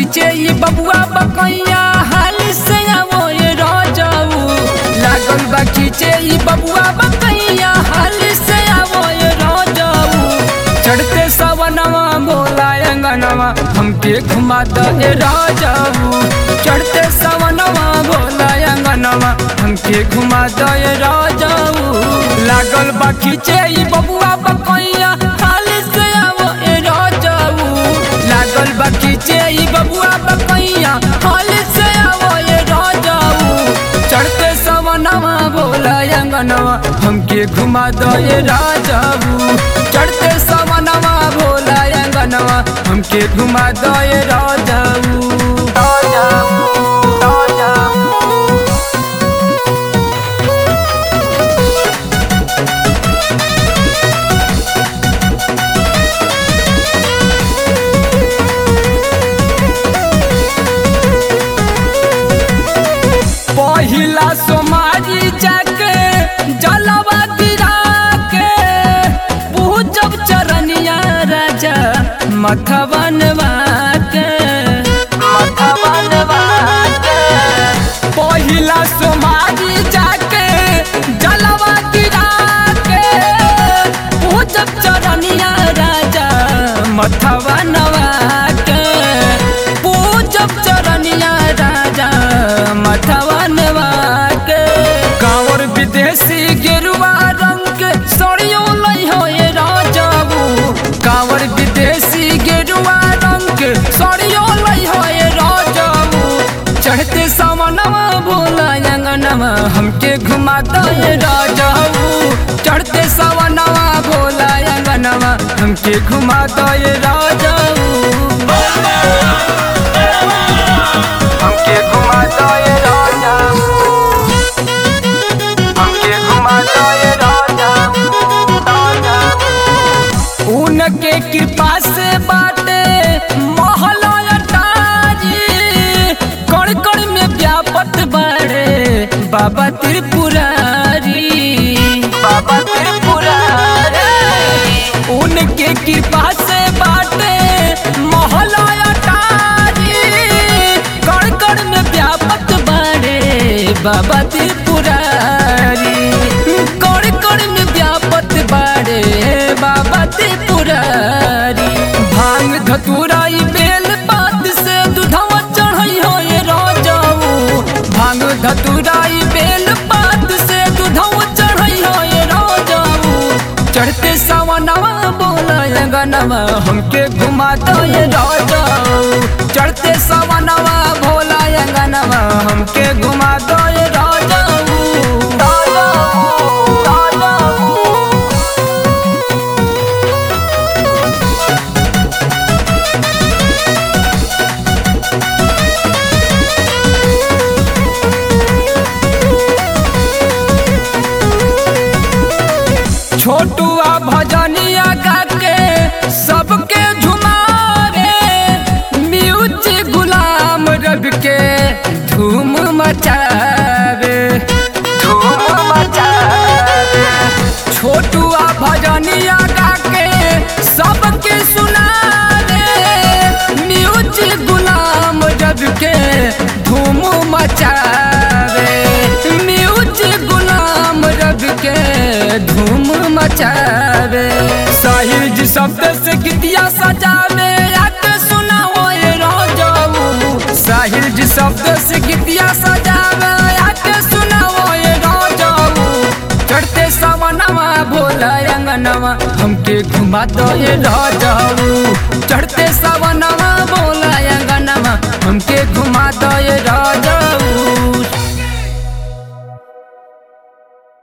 खींचे ये बबुआ बकैया हाल से आवो ये राजाऊ लागल बा खींचे ये बबुआ बकैया हाल से आवो ये राजाऊ चढ़ते सवनवा बोला अंगनवा हमके घुमा दो ये राजाऊ चढ़ते सवनवा बोला अंगनवा हमके घुमा दो ये राजाऊ लागल बा खींचे ये बबुआ बकैया हाल से आवो ये राजाऊ लागल बा खींचे ये बबुआ बकैया हाल से आवो ये राजाऊ चढ़ते सवनवा बोला अंगनवा हमके घुमा दो ये राजाऊ चढ़ते सवनवा बोला अंगनवा हमके घुमा दो ये राजाऊ राजाऊ राजाऊ पहिला सोमारी जाके जलवा गिरा के पूजब चरनिया राजा मथवनवा के मथवनवा के पहिला सोमारी जाके जलवा गिरा के पूजब चरनिया राजा मथवनवा के पूजब चरनिया राजा मथवनवा के कांवर विदेशी गेरुआ रंग के सड़ियो लई हो ये राजाबू कांवर विदेशी गेरुआ रंग के सड़ियो लई हो ये राजाबू चढ़ते सामनवा बोला अंगनवा हमके घुमा दो ये राजाबू चढ़ते सावनवा बोला अंगनवा हमके घुमा दो ये राजाबू हमके घुमा दो ये राजाबू हमके घुमा दो ये राजाबू राजाबू उनके कृपा से बाटे महला अटारी कण कण में व्यापत बाड़े बाबा त्रिपुरारी बाबा त्रिपुरारी उनके कृपा से बाटे महला अटारी कण कण में व्यापत बाड़े बाबा त्रिपुरारी कण कण में व्यापत बाड़े बाबा त्रिपुरारी भांग धतुराई बेल पात से दूधवा चढ़ई हो ये राजाऊ भांग धतुराई बेल पात से दूधवा चढ़ई हो ये राजाऊ चढ़ते सावनवा बोला अंगनवा हमके घुमा दो ये राजाऊ चढ़ते सावनवा भोला अंगनवा हमके घुमा दो ये राजाऊ राजाऊ राजाऊ छोटुआ भजनिया गाके सबके झुमावे म्यूजिक गुलाम रब के धूम मचावे धूम मचावे छोटुआ भजनिया गाके सबके सुनावे म्यूजिक गुलाम रब के धूम मचावे म्यूजिक गुलाम रब के धूम मचावे साहिर जी शब्द से गीतिया सजावे आके सुनाओ ये राजाऊ साहिर जी शब्द से गीतिया सजावे आके सुनाओ ये राजाऊ चढ़ते सवनवा भोला अंगनवा हमके घुमा दो ये राजाऊ चढ़ते सवनवा भोला अंगनवा हमके घुमा दो ये राजा